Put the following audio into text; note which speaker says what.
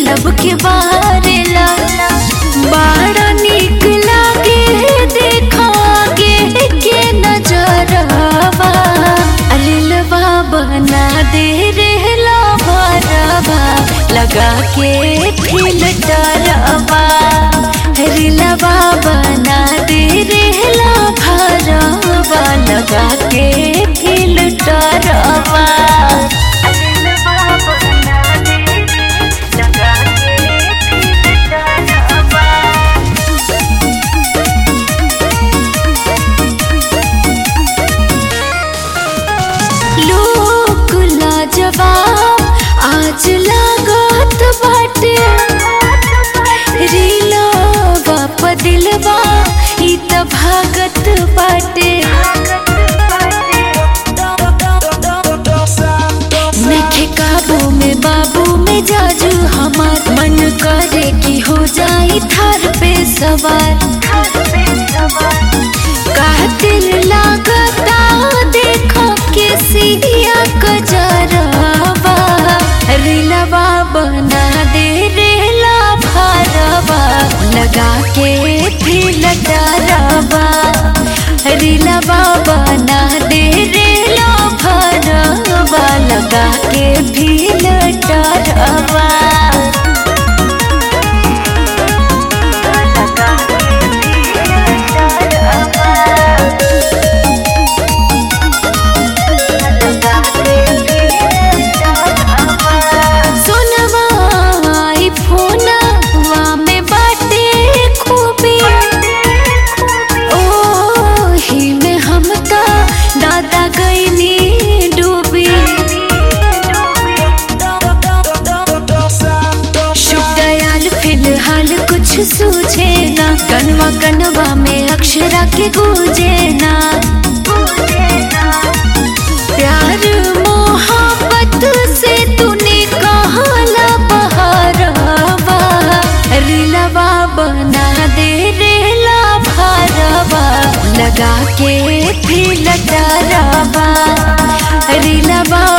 Speaker 1: लब के बारेला बड़ा निक लागे देखा के के नजरवा अलिलवा बना दे रहला भरवा लगा के फिल्टरवा रिलवा बना दे रहला भरवा लगा के फिल्टरवा लोक लाजवाब आज लागत बाटे रीला बाप दिलवा ई त भागत बाटे नखे काबू में बाबू में जाजू हमार मन करे कि हो जाई थार पे सवार कातिल लागता देखो के सिया कजरवा रिलवा बना दे रेला भरवा लगा के फिल्टरवा रिलवा बना दे रेला भरवा लगा के फिल्टरवा सोनवा आई फोनवा में बाटे खूबी ओही में हम त दादा गईनी डूबी शुभ दयाल फिलहाल कुछ सूझे ना कनवा कनवा में अक्षरा के गूंजे ना प्यार मोहब्बत से तूने कहला बहरवा रिलवा बना दे रेला भरवा लगा के फिल्टरवा रिलवा